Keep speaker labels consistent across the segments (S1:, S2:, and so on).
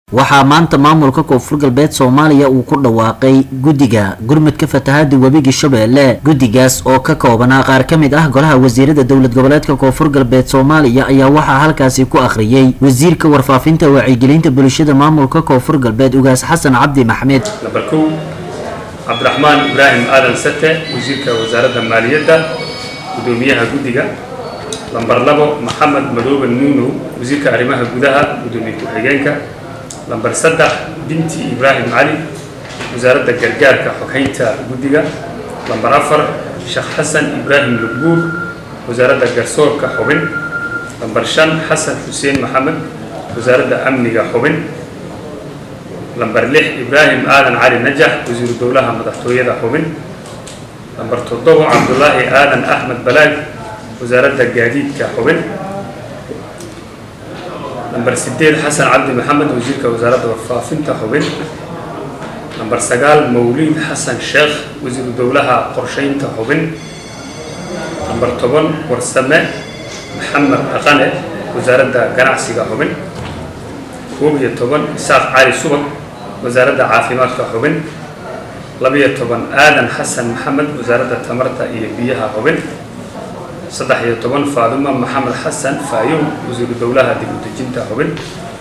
S1: waxaa maanta maamulka koonfur galbeed soomaaliya uu ku dhawaaqay guddiga gurmudka fatahaada webiga shabeelle guddigaas oo ka koobanaa qaar ka mid ah golaha wasiirada dowlad goboleedka koonfur galbeed soomaaliya ayaa waxaa halkaasi ku akhriyey wasiirka warfaafinta wacyigelinta bulshada maamulka koonfur galbeed ugaas xasan cabdi maxmed
S2: namber kow cabdiraxmaan ibraahim aadan sate wasiirka wasaaradda maaliyadda guddoomiyaha guddiga lamber labo maxamed madoobe nuunow wasiirka arrimaha gudaha guddoomiye ku-xigeenka lamber saddex binti ibraahim cali wasaaradda gargaarka xoghaynta guddiga lamber afar sheekh xasan ibraahim lugbuur wasaaradda garsoorka xubin lamber shan xasan xuseen maxamed wasaaradda amniga xubin lamber lix ibraahim aadan cali najax wasiiru dowlaha madaxtooyada xubin lamber toddobo cabdulaahi aadan axmed balaag wasaaradda gaadiidka xubin lamber sideed xasan cabdi maxamed wasiirka wasaaradda warfaafinta xubin lamber sagaal mawliid xasan sheekh wasiiru dowlaha qorsheynta xubin lamber toban warsame maxamed dhaqane wasaaradda ganacsiga xubin koob iyo toban isaaq cali subag wasaaradda caafimaadka xubin labiyo toban aadan xasan maxamed wasaaradda tamarta iyo biyaha xubin saddex iyo toban faaduma maxamed xasan faayuum wasiiru dowlaha dib u dejinta xubin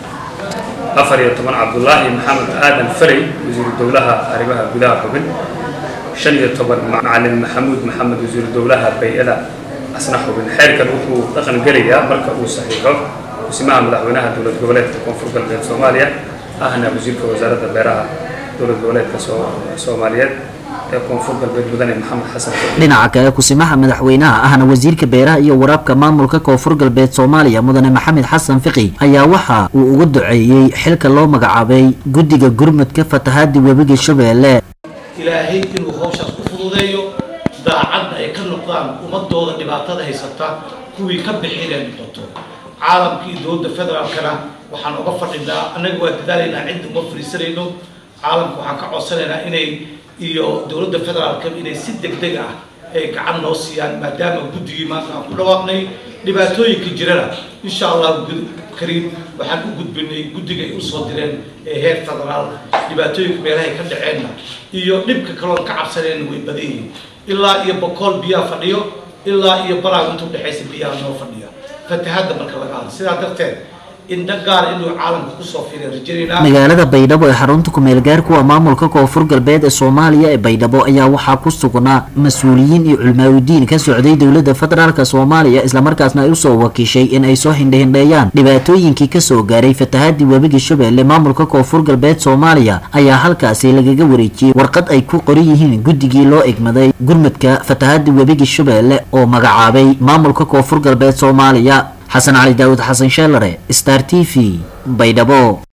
S2: afar iyo toban cabdulaahi maxamed aadan farey wasiiru dowlaha arrimaha gudaha xubin shan iyo toban macalin maxamuud maxamed wasiiru dowlaha bay-ada asna xubin xeerkan wuxuu dhaqan gelayaa marka uu saxiixo dhismaha madaxweynaha dowlad goboleedka koonfur galbeed soomaaliya ahna wasiirka wasaaradda beeraha dowlad goboleedka soomaaliyeed ee koonfur galbeed mudane maxamed xasan
S1: dhinaca kale kusimaha madaxweynaha ahna wasiirka beeraha iyo waraabka maamulka koonfur galbeed soomaaliya mudane maxamed xasan fiqi ayaa waxa uu uga duceeyey xilka loo magacaabay guddiga gurmudka fatahaada webiga shabeelle
S3: ilaahay inuu hawshaas ku fududeeyo daacadda ay ka noqdaan ummadooda dhibaatada haysata kuwii ka bixinay noqoto caalamkii dowladda federaalkana waxaan uga fadhinaa annaga waa dadaalaynaa cidda uma fariisanayno caalamka waxaan ka codsanaynaa inay iyo dowladda federaalka inay si deg deg ah ay gacan noo siiyaan maadaama guddigii maanta aan ku dhawaaqnay dhibaatooyinka jirana insha allah kariim waxaan u gudbinay guddiga ay usoo direen ee heer federaal dhibaatooyinka meelahay ka dhaceenna iyo dhibka kaloon ka cabsanayna way badan yihiin ilaa iyo bokool biyaha fadhiyo ilaa iyo baraag inta udhexaysa biyaha noo fadhiya fatahadda marka laga hadlo sidaa darteed indha gaar inuu caalamka kusoo fiiray rajaynaa
S1: magaalada baydhabo ee xarunta ku-meel gaarku waa maamulka koonfur galbeed ee soomaaliya ee baydhabo ayaa waxaa ku sugnaa mas-uuliyiin iyo culmaaudiin ka socday dowladda federaalk soomaaliya islamarkaasna ay usoo wakiishay in ay soo hindhahindheeyaan dhibaatooyinkii kasoo gaaray fatahaadii webiga shabeelle maamulka koonfur galbeed soomaaliya ayaa halkaasi lagaga wareejiyey warqad ay ku qoran yihiin guddigii loo egmaday gurmudka fatahaada webiga shabeelle oo magacaabay maamulka koonfur galbeed soomaaliya xasan cali daawud xasan sheelare star t v baydhabo